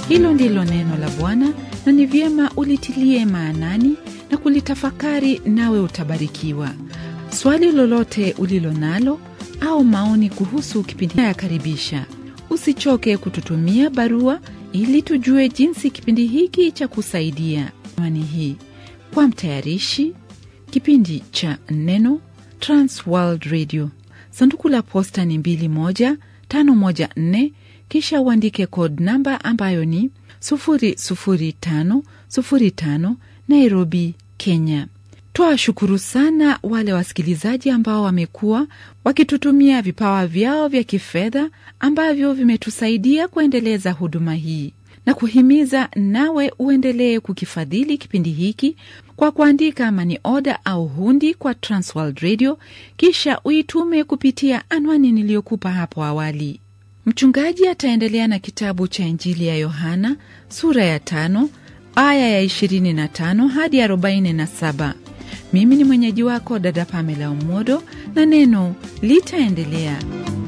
Hilo ndilo neno la Bwana, na ni vyema ulitilie maanani na kulitafakari, nawe utabarikiwa. Swali lolote ulilo nalo au maoni kuhusu kipindi yakaribisha. Usichoke kututumia barua ili tujue jinsi kipindi hiki cha kusaidia. Anwani hii kwa mtayarishi kipindi cha Neno, Transworld Radio, sanduku la posta ni 21514, kisha uandike code namba ambayo ni 00505 Nairobi, Kenya. Twawashukuru sana wale wasikilizaji ambao wamekuwa wakitutumia vipawa vyao vya kifedha ambavyo vimetusaidia kuendeleza huduma hii na kuhimiza nawe uendelee kukifadhili kipindi hiki kwa kuandika mani oda au hundi kwa Transworld Radio, kisha uitume kupitia anwani niliyokupa hapo awali. Mchungaji ataendelea na kitabu cha Injili ya Yohana sura ya tano aya ya 25 hadi 47. Mimi ni mwenyeji wako dada Pamela Umodo na neno litaendelea.